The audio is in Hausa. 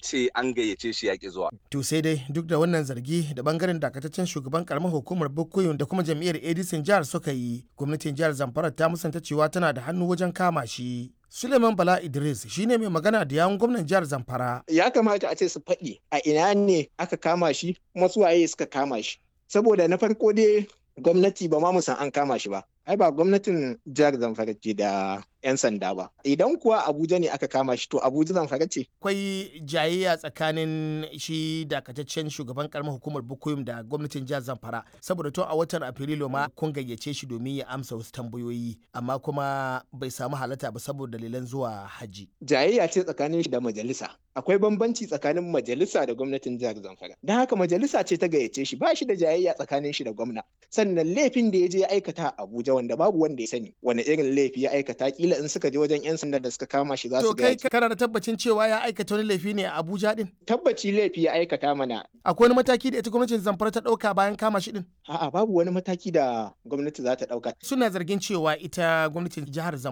ce an gayyace shi yaƙi zuwa. To sai dai duk da wannan zargi da bangaren dakataccen shugaban karamar hukumar Bukuyum da kuma jam'iyyar Edison jihar suka yi, gwamnatin jihar Zamfara ta musanta cewa tana da hannu wajen kama shi. Suleiman Bala Idris shine mai magana da yawun gwamnan jihar Zamfara. Ya kamata a ce su faɗi a ina ne aka kama shi kuma su waye suka kama shi. Saboda na farko dai gwamnati ba ma mu san an kama shi ba. Ai ba gwamnatin jihar Zamfara ce da 'yan sanda ba. Idan kuwa Abuja ne aka kama shi to Abuja Zamfara ce. Akwai jayayya tsakanin shi dakataccen shugaban karamar hukumar Bukuyum da gwamnatin jihar Zamfara saboda to a watan Afrilu ma kun gayyace shi domin ya amsa wasu tambayoyi amma kuma bai samu halatta ba saboda dalilan zuwa haji. Jayayya ce tsakanin shi da majalisa. Akwai bambanci tsakanin majalisa da gwamnatin jihar Zamfara. Don haka majalisa ce ta gayyace shi ba shi da jayayya tsakanin shi da gwamna. Sannan laifin da ya je ya aikata a Abuja wanda babu wanda ya sani wani irin laifi ya aikata kila in suka je wajen 'yan sanda da suka kama shi za su To kai kana da tabbacin cewa ya aikata wani laifi ne a Abuja din? Tabbaci laifi ya aikata mana. Akwai wani mataki da ita gwamnatin Zamfara ta dauka bayan kama shi din? A'a babu wani mataki da gwamnati za ta dauka. Suna zargin cewa ita gwamnatin jihar Zamfara